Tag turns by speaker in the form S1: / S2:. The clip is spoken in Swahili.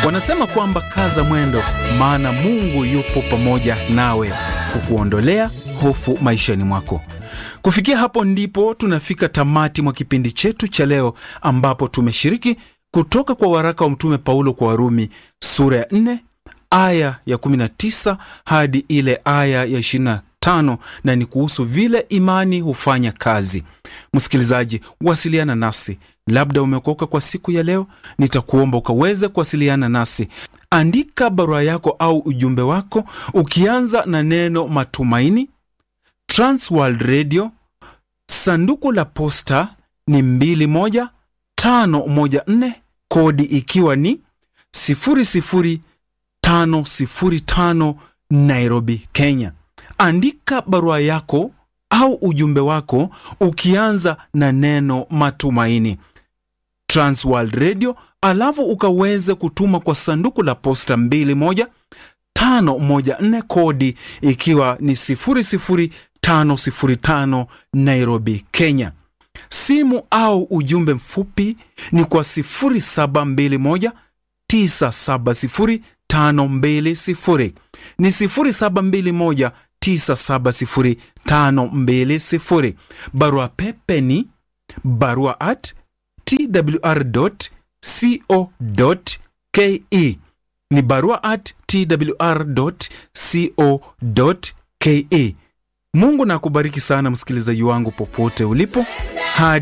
S1: wanasema kwamba kaza mwendo, maana Mungu yupo pamoja nawe kukuondolea hofu maishani mwako. Kufikia hapo ndipo tunafika tamati mwa kipindi chetu cha leo, ambapo tumeshiriki kutoka kwa waraka wa Mtume Paulo kwa Warumi sura ya 4 aya ya 19 hadi ile aya ya 25, na ni kuhusu vile imani hufanya kazi. Msikilizaji, wasiliana nasi. Labda umeokoka kwa siku ya leo, nitakuomba ukaweze kuwasiliana nasi. Andika barua yako au ujumbe wako ukianza na neno matumaini, Transworld Radio, sanduku la posta ni 21514, kodi ikiwa ni 00505 Nairobi, Kenya. Andika barua yako au ujumbe wako ukianza na neno matumaini, Transworld Radio, alafu ukaweze kutuma kwa sanduku la posta 21514 kodi ikiwa ni 00505 Nairobi, Kenya. Simu au ujumbe mfupi ni kwa 0721 970 520 ni 0721 970 barua pepe ni barua at twr.co.ke ni barua at twr.co.ke. Mungu na akubariki sana msikilizaji wangu popote ulipo hadi